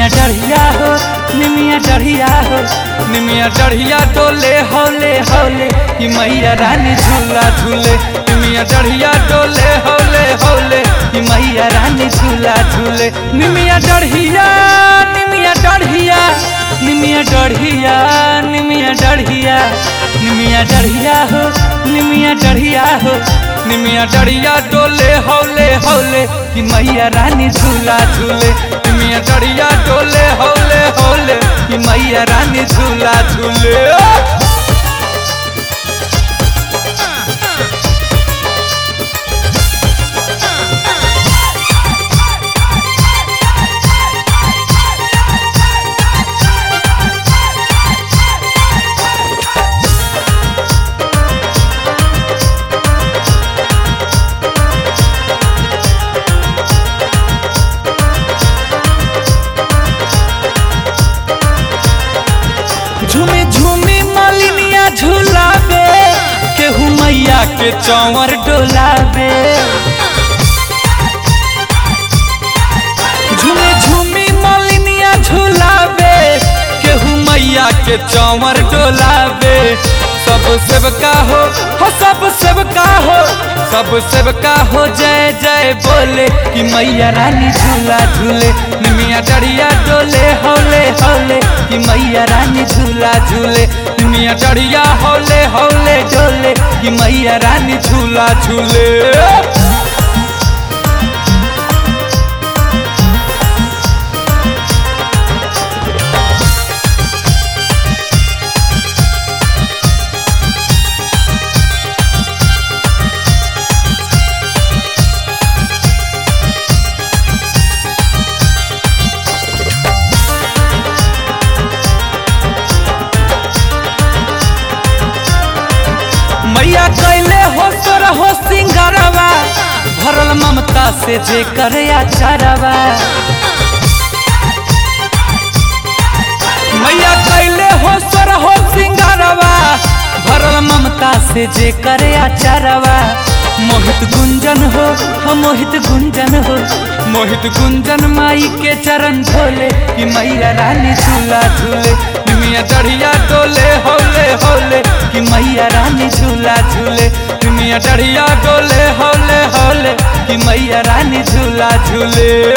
निमिया डढ़िया हो निमिया डढ़िया हो निमिया डढ़िया डोले हौले हौले कि मैया रानी झूला झूले निमिया डढ़िया डोले हौले हौले कि मैया रानी झूला झूले निमिया डढ़िया निमिया डढ़िया निमिया डढ़िया निमिया डढ़िया निमिया डढ़िया हो निमिया डढ़िया हो निमिया डढ़िया डोले हौले हौले कि मैया रानी झूला झूले निमिया डढ़िया डोले हौले हौले कि मैया रानी झूला झूले झूमी झूमी मलिनिया झूलावे केहू मैया के चौवर डोलावे झूमी झूमी मलिनिया झूलावे केहू मैया के चौवर डोलावे सब सेवका हो हो सब सेवका हो सब सेवका हो जय जय बोले कि मैया रानी झूला झूले निमिया डढ़िया डोले हौले हौले कि मैया रानी झूला झूले निमिया डढ़िया हौले हौले डोले कि मैया रानी झूला झूले मैया कैले हो तोर हो सिंगारवा भरल ममता से जे करे आचारवा मैया कैले हो तोर हो सिंगारवा भरल ममता से जे करे आचारवा मोहित गुंजन हो हो मोहित गुंजन हो मोहित गुंजन माई के चरण धोले कि मैया रानी झूला झूले निमिया डढ़िया डोले हौले हौले कि मैया रानी झूला झूले निमिया डढ़िया डोले हौले हौले कि मैया रानी झूला झूले